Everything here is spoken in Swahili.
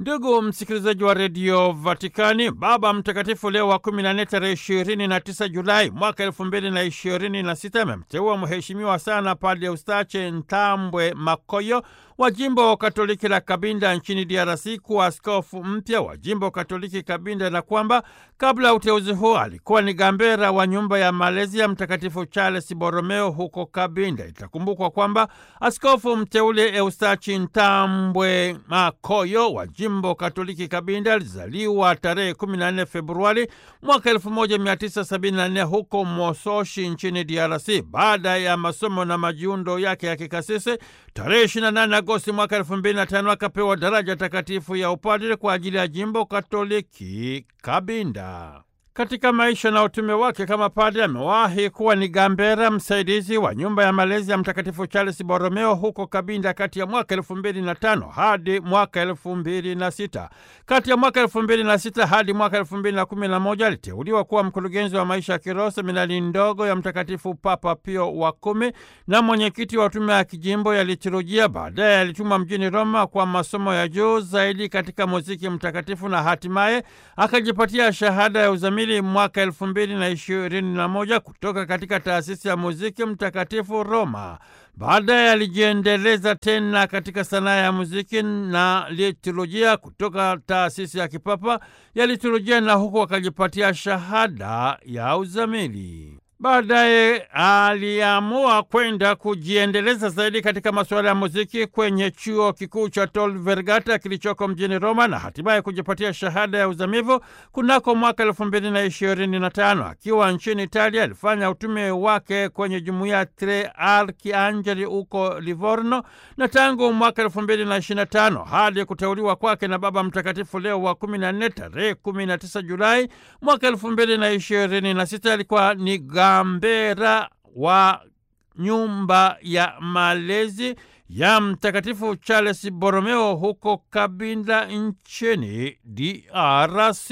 Ndugu msikilizaji wa redio Vatikani, Baba Mtakatifu Leo wa kumi na nne tarehe ishirini na tisa Julai mwaka elfu mbili na ishirini na sita amemteua mheshimiwa sana Padre Eustache Ntambwe Makoyo wa jimbo Katoliki la Kabinda nchini DRC kuwa askofu mpya wa jimbo Katoliki Kabinda, na kwamba kabla ya uteuzi huo alikuwa ni gambera wa nyumba ya malezi ya Mtakatifu Charles Borromeo huko Kabinda. Itakumbukwa kwamba askofu mteule Eustachi Ntambwe Makoyo wa jimbo Katoliki Kabinda alizaliwa tarehe 14 Februari mwaka 1974 huko Mososhi nchini DRC. Baada ya masomo na majiundo yake ya kikasisi, tarehe 28 Agosti mwaka 2005 akapewa daraja takatifu ya upadre kwa ajili ya jimbo Katoliki Kabinda. Katika maisha na utume wake kama padre amewahi kuwa ni gambera msaidizi wa nyumba ya malezi ya Mtakatifu Charles Borromeo huko Kabinda kati ya mwaka elfu mbili na tano hadi mwaka elfu mbili na sita. Kati ya mwaka elfu mbili na sita hadi mwaka elfu mbili na kumi na moja aliteuliwa kuwa mkurugenzi wa maisha ya kiroho seminari ndogo ya Mtakatifu Papa Pio wa kumi na mwenyekiti wa tume ya kijimbo ya liturujia. Baadaye alitumwa mjini Roma kwa masomo ya juu zaidi katika muziki mtakatifu na hatimaye akajipatia shahada ya uzamili mwaka elfu mbili na ishirini na moja kutoka katika taasisi ya muziki mtakatifu Roma. Baadaye alijiendeleza tena katika sanaa ya muziki na liturujia kutoka taasisi ya kipapa ya liturujia na huku akajipatia shahada ya uzamili. Baadaye aliamua kwenda kujiendeleza zaidi katika masuala ya muziki kwenye chuo kikuu cha Tor Vergata kilichoko mjini Roma na hatimaye kujipatia shahada ya uzamivu kunako mwaka elfu mbili na ishirini na tano. Akiwa nchini Italia alifanya utume wake kwenye jumuiya Tre Archiangeli huko Livorno, na tangu mwaka elfu mbili na ishirini na tano hadi kuteuliwa kwake na Baba Mtakatifu Leo wa kumi na nne tarehe kumi na tisa Julai mwaka elfu mbili na ishirini na sita alikuwa ni gambera wa nyumba ya malezi ya Mtakatifu Charles Borromeo huko Kabinda nchini DRC.